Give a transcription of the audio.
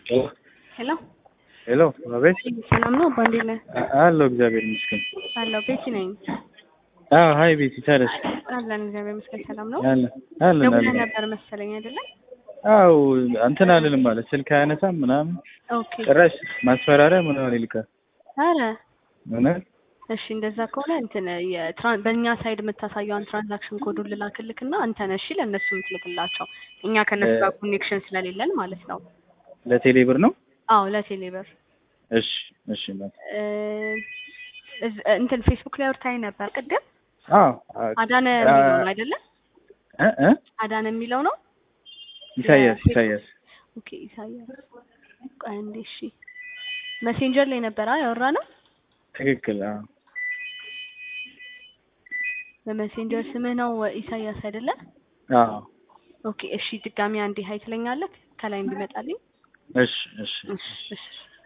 ሄሎ ሄሎ አቤት። ሰላም ነው? አባ እንዴት ነህ? አ- አለሁ እግዚአብሔር ይመስገን። አለሁ። ቤቲ ነኝ። አዎ ሀይ ቤቲ ታደስ አለን እግዚአብሔር ይመስገን። ሰላም ነው? አለ አለን ደውለህ አለን። ነበር መሰለኝ አይደለም? አዎ እንትን አልልም ማለት ስልክ አያነሳም ምናምን ኦኬ። ጭራሽ ማስፈራሪያ ምናምን ይልካል። አረ እውነት እሺ፣ እንደዛ ከሆነ እንትን የትራን በእኛ ሳይድ የምታሳየውን ትራንዛክሽን ኮዱን ልላክልክና አንተ ነህ እሺ ለእነሱ የምትልክላቸው እኛ ከእነሱ ጋር ኮኔክሽን ስለሌለን ማለት ነው። ለቴሌ ብር ነው? አዎ ለቴሌብር እሺ እሺ እናት። እ፣ እዝ- እንትን ፌስቡክ ላይ አውርታኝ ነበር ቅድም አዎ አ- አዳነ አ- የሚለው ነው አይደለም? እ እ አዳነ የሚለው ነው። ኢሳያስ ኢሳያስ ኦኬ ኢሳያስ ቆይ አንዴ እሺ መሴንጀር ላይ ነበር ያወራ ነው ትክክል። አዎ በመሴንጀር ስምህ ነው ኢሳያስ አይደለ አዎ ኦኬ እሺ ድጋሚ አንዴ ሀይ ትለኛለህ ከላይ እንዲመጣልኝ እሺ እሺ እሺ እሺ